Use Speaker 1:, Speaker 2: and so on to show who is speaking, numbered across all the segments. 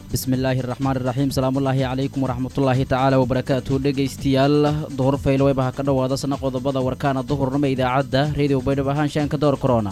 Speaker 1: bismillaahi raxmaan iraxiim salaamullaahi calaykum waraxmatullaahi tacaala wabarakaatu dhegaystayaal duhur fayloweyba ha ka dhowaada sana qodobada warkaana duhurnimo idaacadda reediyo baydhabo ahaanshaanka door korona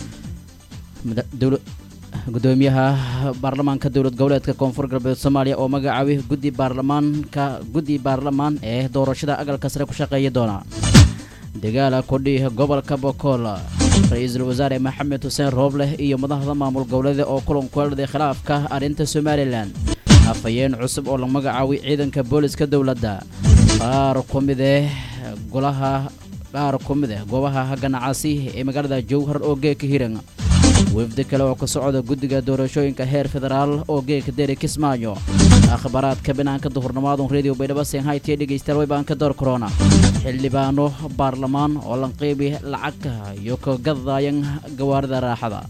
Speaker 1: gudoomiyaha baarlamaanka dowlad goboleedka koonfur galbeed soomaaliya oo magacaabay guddi baarlamaanka guddi baarlamaan ee doorashada agalka sare ku shaqeeya doona dagaala kudhi gobolka bokool ra-iisul wasaare maxamed xuseen roobleh iyo madaxda maamul goboleeda oo kulan kuelday khilaafka arrinta somalilan afhayeen cusub oo la magacaabay ciidanka booliska dowladda qaar ku mide golaha qaar ku mid eh goobaha ganacsi ee magaalada jowhar oo geeka hiran wefdi kale oo ka socda guddiga doorashooyinka heer federaal oo geeka deri kismaayo akhbaaraadka banaanka duhurnimaadun redio baydhabo senhaytiyo dhegaystayaal waybaanka door korona xildhibaano baarlamaan oo lanqeybi lacagka iyo ka gadaayan gawaarida raaxada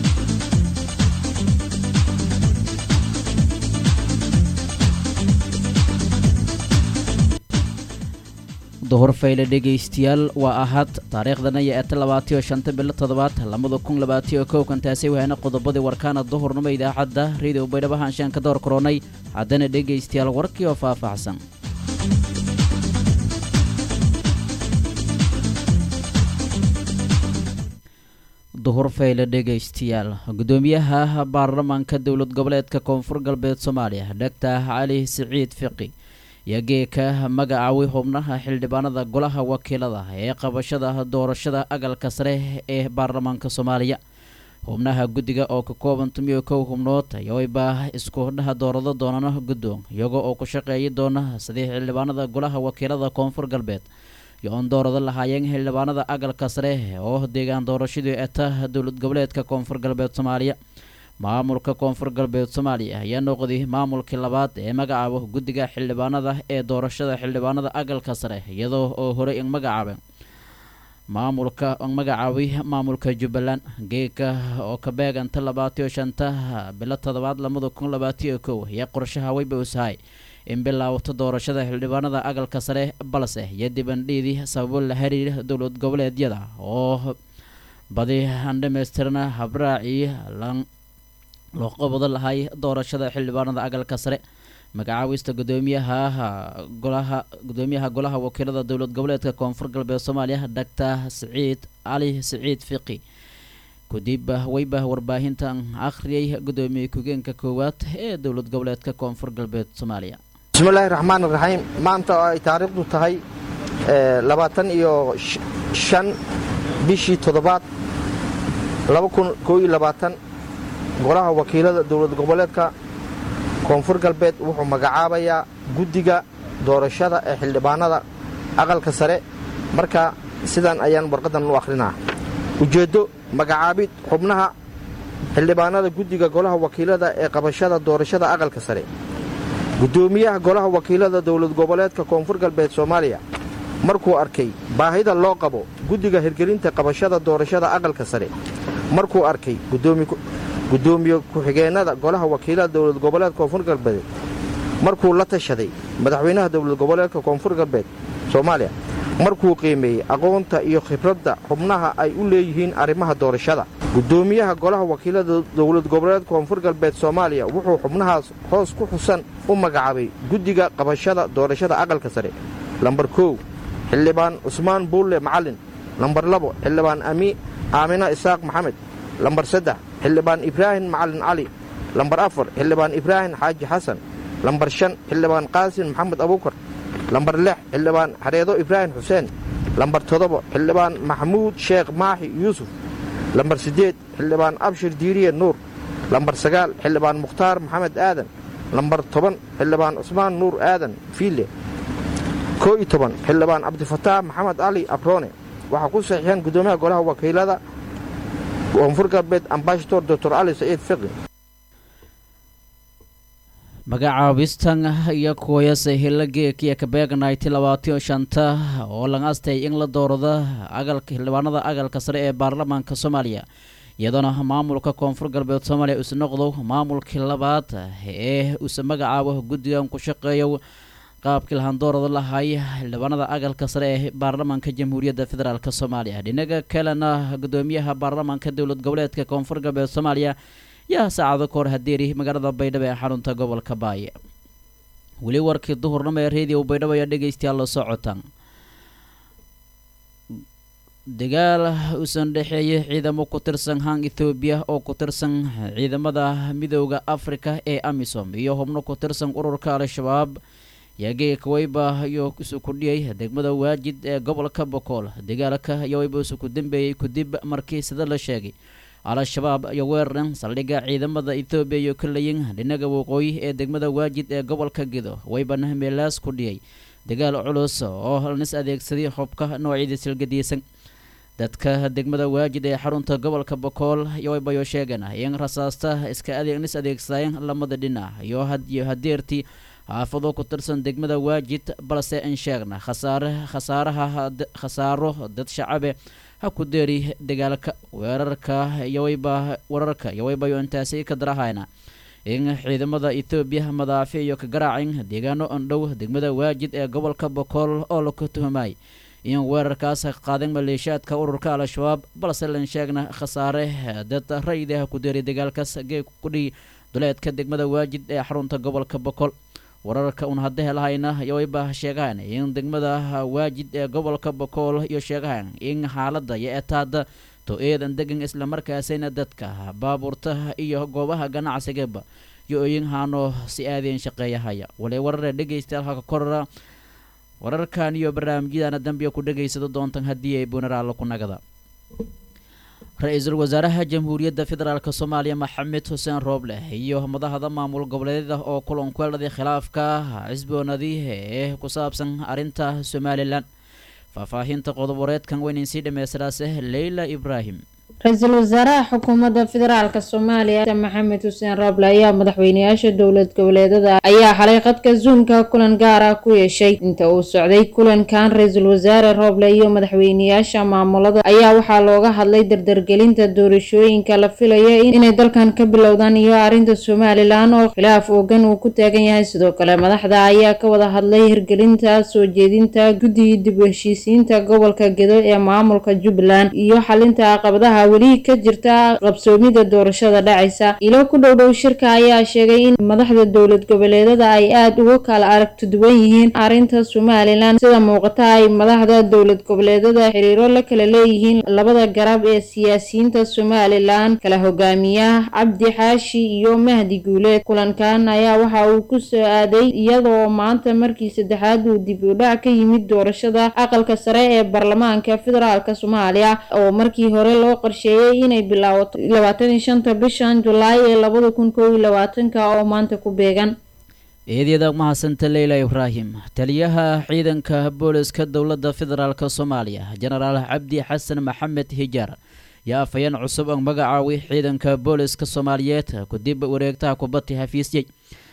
Speaker 1: duhur fayle dhegaystayaal waa ahad taariikhdana iyo eeta labaatiyo shanta bilo toddobaad labada kun labaatiyo kowkan taasi wahayna qodobadii warkaana duhurnimo idaacadda redio baydhabo haanshaanka door koronay haddana dhegaystayaal warkii oo faahfaahsan duhur fayle dhegaystayaal gudoomiyaha baarlamaanka dowlad goboleedka koonfur galbeed soomaaliya doctor cali siciid fiqi iyo geeka magacaaway xubnaha xildhibaanada golaha wakiilada ee qabashada doorashada agalka sare ee baarlamaanka soomaaliya xubnaha guddiga oo ka kooban tumiyo kow xubnood ayooyba isku dhaha doorado doonana guddoon iyagoo oo ku shaqeeyi doona sidii xildhibaanada golaha wakiilada koonfur galbeed iyo oon doorado lahaayeen xildhibaanada agalka sare oo deegaan doorashadii eta dowlad goboleedka koonfur galbeed soomaaliya maamulka koonfur galbeed soomaaliya ayaa noqday maamulkii labaad ee magacaabo guddiga xildhibaanada ee doorashada xildhibaanada agalka sare iyadoo oo horey in magacaabay maamulka magacaabay maamulka jubbaland geeka oo ka beeganta labaatiyo shanta bilo toddobaad lamada kun labaatiyo kow iyo qorshaha weybowsahay in bilaawto doorashada xildhibaanada agalka sare balse iyo dibandhiidii sababo la xiriira dowlad goboleedyada oo badi aan dhamaystirna habraacii loo qabado lahay doorashada xildhibaanada agalka sare magacaawista gudoomiyaha golaha gudoomiyaha golaha wakiilada dowlad goboleedka koonfur galbeed soomaaliya doctor siciid cali siciid fiqi kadib weyba warbaahintan akhriyay gudoomiye ku-geenka koowaad ee dowlad goboleedka koonfur galbeed soomaaliya
Speaker 2: bismillaahi raxmaan raxiim maanta oo ay taariikhdu tahay labaatan iyo shan bishii toddobaad laba kun koo iyo labaatan golaha wakiilada dowlad goboleedka koonfur galbeed wuxuu magacaabayaa guddiga doorashada ee xildhibaanada aqalka sare marka sidan ayaan warqadan u akhrinaa ujeeddo magacaabid xubnaha xildhibaanada guddiga golaha wakiilada ee qabashada doorashada aqalka sare guddoomiyaha golaha wakiilada dowlad goboleedka koonfur galbeed soomaaliya markuu arkay baahida loo qabo guddiga hirgelinta qabashada doorashada aqalka sare markuu arkay gudoomiye ku-xigeennada golaha wakiilada dowlad goboleedka koonfur galbeed markuu la tashaday madaxweynaha dowlad goboleedka koonfur galbeed soomaaliya markuu qiimeeyey aqoonta iyo khibradda xubnaha ay u leeyihiin arrimaha doorashada gudoomiyaha golaha wakiilada dowlad goboleedka koonfur galbeed soomaaliya wuxuu xubnahaas hoos ku xusan u magacaabay guddiga qabashada doorashada aqalka sare lambar kow xildhibaan cusmaan buulle macallin lambar labo xildhibaan aamina isaaq maxamed lambar saddex xildhibaan ibraahim macalin cali lambar afar xildhibaan ibraahim xaaji xasan lambar shan xildhibaan qaasin maxamed abuukar lambar lix xildhibaan xareedo ibraahim xuseen lambar toddoba xildhibaan maxamuud sheekh maaxi yuusuf lambar siddeed xildhibaan abshir diiriye nuur lambar sagaal xildhibaan mukhtaar maxamed aadan lambar toban xildhibaan cusmaan nuur aadan fiile koo iyo toban xildhibaan cabdifataax maxamed cali abroone waxaa ku saxiixeen guddoomiyaha golaha wakiilada koonfur galbeed ambashador doctor cali saciid fiqi
Speaker 1: magacaabistan iyo kuwayase hilla geekiyo kabeegnayti labaatiyo shanta oo laga astay in la doorado agalka xildhibaanada agalka sare ee baarlamaanka soomaaliya iyadoona maamulka koonfur galbeed soomaaliya usa noqdo maamulkii labaad ee usa magacaabo guddigan ku shaqeeyo qaabkii lahandoorada lahay xildhibaanada agalka sare ee baarlamaanka jamhuuriyadda federaalk soomaaliya dhinaga kalena gudoomiyaha baarlamaanka dowlad goboleedka koonfur galbeed soomaaliya yaa saacado kahor hadeeri magaalada baydhabo ee xarunta gobolka baaya weli warkii duhurnimo ee reediyo baydhabo ayaa dhegaystayaal la socotaan dagaal uusan dhexeeyay ciidamo ku tirsan hang ethoobiya oo ku tirsan ciidamada midooda afrika ee amisom iyo xubno ku tirsan ururka al-shabaab yaagee kawayba iyo isu kudhiyay degmada waajid ee gobolka bokool dagaalka yawayba isu ku dambeeyey kadib markii sida la sheegay al-shabaab iyo weeraran saldhigga ciidamada ethoobiya iyo kalayin dhinaga waqooyi ee degmada waajid ee gobolka gedo waybana meelaas ku dhiyay dagaal culus oo nis adeegsaday xubka noocyadii silgadiisan dadka degmada waajid ee xarunta gobolka bokool yowaybayo sheegeen in rasaasta iska adeeg nis adeegsadeen lamada dhinac iyo hadiyo hadeertii xaafado ku tirsan degmada waajid balse in sheegna khasaare khasaaraha khasaaro dad shacabe ha ku deeri dagaalka weerarka yowayba wararka yowaybayo intaasi ka darahayna in ciidamada ethoobiya madaafi iyo ka garaacin deegaano andhow degmada waajid ee gobolka bokool oo laku tuhumay in weerarkaas qaadeen maleeshiyaadka ururka al-shabaab balse lan sheegna khasaare dad raydaha ku deeray dagaalkaas geeg kudhii duleedka degmada waajid ee xarunta gobolka bokool wararka un hadda helahayna yowayba sheegahan in degmada waajid ee gobolka bokool iyo sheegahan in xaalada iyo etaada to eedan degan islamarkaasina dadka baabuurta iyo goobaha ganacsigaba iyo oyin haano si aadeen shaqeeyahaya walay warare dhegaystayaal halka korora wararkan iyo barnaamijyadana dambiya ku dhegaysado doontan haddii ay bunaraalla ku nagada ra-iisul wasaaraha jamhuuriyadda federaalk soomaaliya maxamed xuseen rooble iyo madaxda maamul goboleedyada oo kulan kueladhay khilaafka cisboonadii ee ku saabsan arrinta somalilan faahfaahinta qodob wareedkan weynayn sii dhammaystiraase leyla ibraahim
Speaker 3: ra-iisul wasaaraha xukuumadda federaalk soomaaliya maxamed xuseen rooble ayaa madaxweyneyaasha dowlad goboleedada ayaa xalay qadka zuumka kulan gaar ah ku yeeshay inta uu socday kulankan ra-iisul wasaare rooble iyo madaxweyneyaasha maamulada ayaa waxaa looga hadlay dardargelinta doorashooyinka la filaya inay dalkan ka bilowdaan iyo arrinta somalilan oo khilaaf oogan uu ku taagan yahay sidoo kale madaxda ayaa ka wada hadlay hirgelinta soo jeedinta guddiga dib u heshiisiinta gobolka gedo ee maamulka jubbaland iyo xalinta caqabadaha weli ka jirta qabsoomida doorashada dhacaysa ilo ku dhow dhow shirka ayaa sheegay in madaxda dowlad goboleedada ay aada uga kala aragti duwan yihiin arrinta somalilan sida muuqata ay madaxda dowlad goboleedada xiriiro la kala leeyihiin labada garab ee siyaasiyiinta somalilan kala hogaamiya cabdi xaashi iyo mahdi guuleed kulankan ayaa waxa uu ku soo aaday iyadoo maanta markii saddexaad uu dib u dhac ka yimid doorashada aqalka sare ee baarlamaanka federaalk soomaaliya oo markii hore loo qorsheeyay inay bilaabato labaatan iyo shanta bishan julaay ee labada kun koob iyo labaatanka oo maanta ku beegan
Speaker 1: eedyada mahadsanta leyla ibraahim taliyaha ciidanka booliska dowladda federaalk soomaaliya jenaraal cabdi xasan maxamed hijaar yaa afhayeen cusub oo magacaaway ciidanka booliska soomaaliyeed kadib wareegtaha kubadda xafiisyey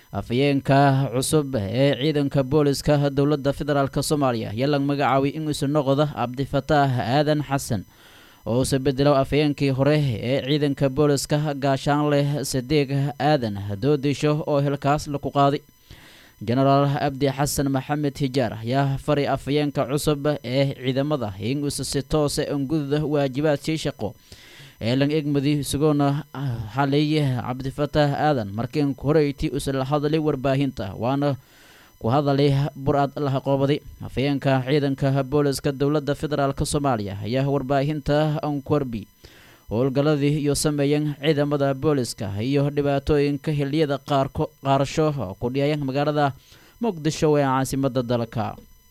Speaker 1: afhayeenka cusub ee ciidanka booliska dowladda federaalk soomaaliya yaa lag magacaaway inuusu noqdo cabdifataax aadan xasan oo uuse bedelo afhayeenkii hore ee ciidanka booliska gaashaanleh sadeeg aadan doodisho oo hilkaas laku qaaday jenaraal cabdi xasan maxamed hijaar ayaa fari afhayeenka cusub ee ciidamada inuusa si toose ungududa waajibaadkii shaqo ee lang egmadi isagoona xaleeye cabdifataax aadan markiinku horeyti usa la hadlay warbaahinta waana ku hadalay bur-aad laha qoobaday afhayeenka ciidanka booliska dowladda federaalk soomaaliya ayaa warbaahinta ankorbi howlgalladii iyo sameeyeen ciidamada booliska iyo dhibaatooyinka xiliyada qaarko qaarasho ku dhiyaya magaalada muqdisho ee caasimada dalka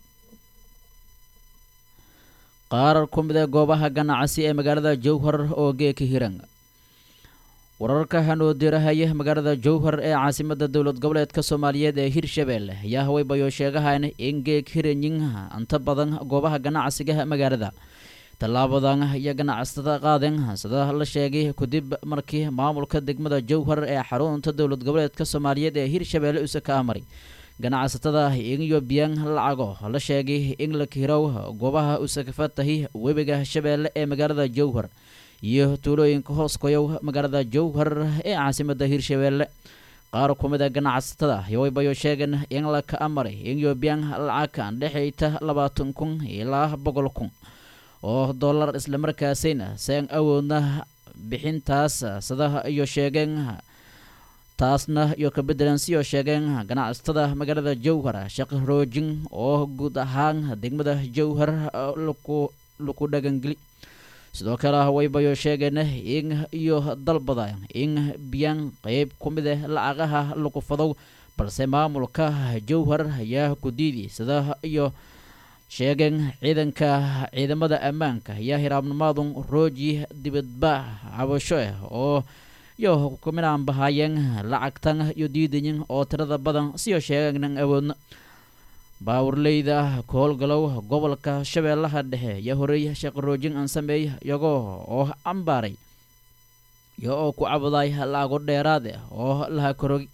Speaker 1: qaar ku mid ee goobaha ganacsi ee magaalada jowhar oo geeka hiran wararka hanoo dirahaya magaalada jowhar ee caasimada dowlad goboleedka soomaaliyeed ee hirshabeelle ayaa hawaybayo sheegahan in geeg hiranyin inta badan goobaha ganacsiga magaalada tallaabadan iyo ganacsatada qaadeen sida la sheegay kadib markii maamulka degmada jowhar ee xarunta dowlad goboleedka soomaaliyeed ee hirshabeelle use ka amaray ganacsatada iyo biyaan lacago la sheegay in la kirow goobaha use ka fatahay webiga shabeelle ee magaalada jowhar iyo tuulooyinka hoos koyow magaalada jowhar ee caasimada hirshabeelle qaar ku mid a ganacsatada yowaybayo sheegeen in la ka amaray in yoobiyaan lacagkan dhexayta labaatan kun ilaa boqol kun oo dollar islamarkaasayna seen awoodna bixintaas sida iyo sheegeen taasna iyo ka beddelan siyo sheegeen ganacsatada magaalada jowhar shaqo roojin oo guud ahaan degmada jowhar laku dhagangeli sidoo kale waybayo sheegeen in iyo dalbada in biyaan qeyb ku mid ah lacagaha lagu fadow balse maamulka jowhar ayaa ku diiday sida iyo sheegeen ciidanka ciidamada ammaanka ayaa hiraabnimaadun rooji dibadbaax cabasho ah oo iyo kuminaan bahaayeen lacagtan iyo diidayin oo tirada badan siyo sheegeenan awoodna baawurleyda ku howlgalow gobolka shabeellaha dhexe ayaa horey shaqaroojin aan sameey iyagoo oo cambaaray iyo oo ku cabuday lacago dheeraad ah oo laha korogi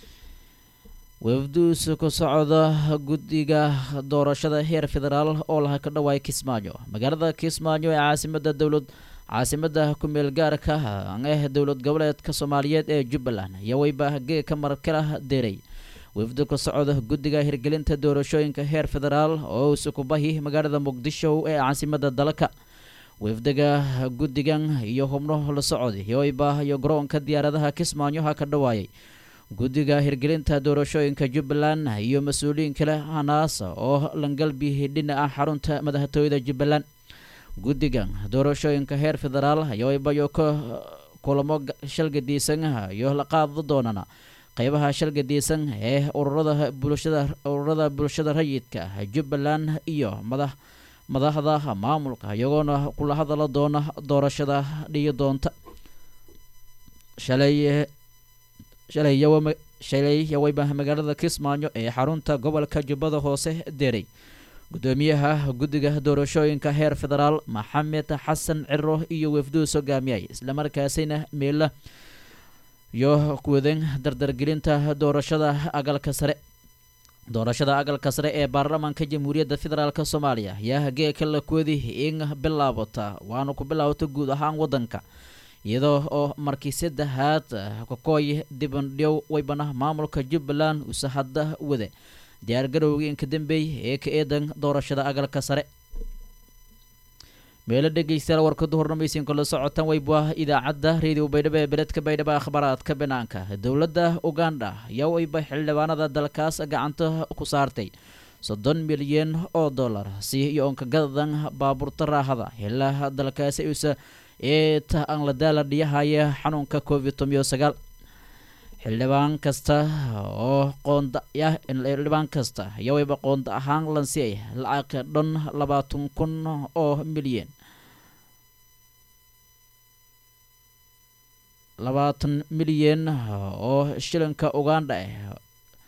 Speaker 1: wafduus ku socda guddiga doorashada heer federaal oo laha ka dhawaay kismaayo magaalada kismaayo ee caasimada dowlad caasimada ku-meel gaarka ah dowlad goboleedka soomaaliyeed ee jubbaland ayaa weyba geeka markala deeray wafdu ka socda guddiga hirgelinta doorashooyinka heer federaal oo sukubahi magaalada muqdisho ee caasimada dalka wafdiga guddigan iyo hubno la socday yoyba iyo garoonka diyaaradaha kismaayo ha ka dhawaayay guddiga hirgelinta doorashooyinka jubbaland iyo mas-uuliyiin kale hanaas oo langalbi dhinaca xarunta madaxtooyada jubbaland guddigan doorashooyinka heer federaal yoybayo ka kulamo shalgadiisan iyo la qaado doonana qeybaha shalgadiisan ee ururada bulshada ururada bulshada rayidka jubbaland iyo madax madaxda maamulka iyagoona kula hadala doona doorashada dhiyi doonta shalay shalay shalay yawayba magaalada kismaayo ee xarunta gobolka jubbada hoose deeray gudoomiyaha guddiga doorashooyinka heer federaal maxamed xasan ciro iyo wafduus hogaamiyay islamarkaasina meela iyo kuwadan dardargelinta doorashada agalka sare doorashada agalka sare ee baarlamaanka jamhuuriyadda federaalk soomaaliya ayaa geeka la koodi in bilaabata waana ku bilaabata guud ahaan wadanka iyadoo oo markii saddexaad kakooy dibandhiyow waybana maamulka jubbaland uuse hadda wada diyaargarowgii inka dambeey ee ka eedan doorashada agalka sare meelo dhegeystayaal warkadu hornamaysiin kula socotaan wayba idaacadda reediyo baydhabo ee beledka baydhabo akhbaaraadka banaanka dowladda uganda ayaa wayba xildhibaanada dalkaas gacanta ku saartay soddon milyan oo dollar si iyo onka gadadan baabuurta raahada ilaa dalkaasi usa ee ta aan la daala dhiyahaya xanuunka covid tomiyo sagaal xildhibaan kasta oo qoonda ah xildhibaan kasta ayaa wayba qoonda ahaan lansiyay lacag dhan labaatan kun oo milyan labaatan milyan oo shilinka uganda ah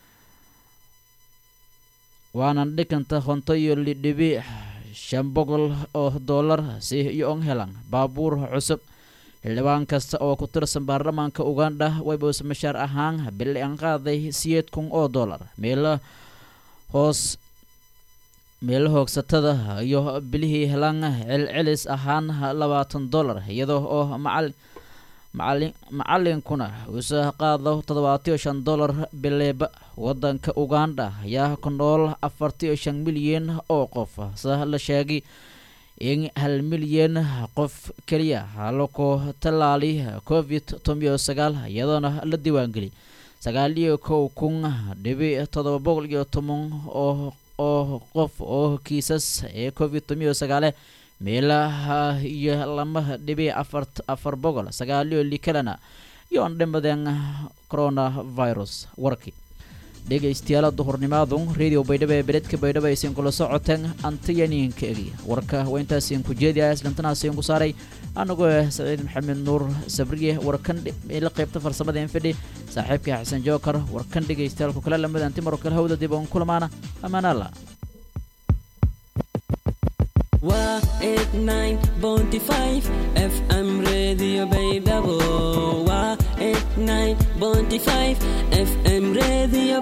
Speaker 1: waana dhikanta honto iyo lidhibi shan boqol oo dollar si iyo on helan baabuur cusub xildhibaan kasta oo ku tirsan baarlamaanka uganda waybaus mashaar ahaan bili an qaaday siyeed kun oo dollar meelo hoos meelo hoogsatada iyo bilihii helan celcelis ahaan labaatan dollar iyadoo oo macal macalin macalinkuna uuse qaado toddobaatiyo shan dollar bileeba wadanka uganda ayaa ku nool afartiyo shan milyan oo qof sa la sheegay in hal milyan qof keliya laku tallaali covid tomiyo sagaal iyadoona la diiwaangeli sagaaliyo kow kun dhibi toddoba boqol iyo toban oo oo qof oo kiisas ee covid tomiyo sagaale meelaha iyo lama dhibi afar afar boqol sagaaliyo likalena yoon dhimadeen coronavirus warkii dhegaystayaal duhurnimaadu radio baydhabo ee beledka baydhabo aysiin kula socoteen antiyaniinka egi warka waa intaasiin ku jeediya islantanaasiin ku saaray anagoo ah saciid maxamed nuur sabriye warkan ila qaybta farsamada infidhi saaxiibka xasan jookar warkan dhegaystayaalku kale lamid antimaro kale hawda dib on kulamaana amaanaala
Speaker 4: waa eight nine bounty five fm radio baydhabo waa eight nine bounty five fm radio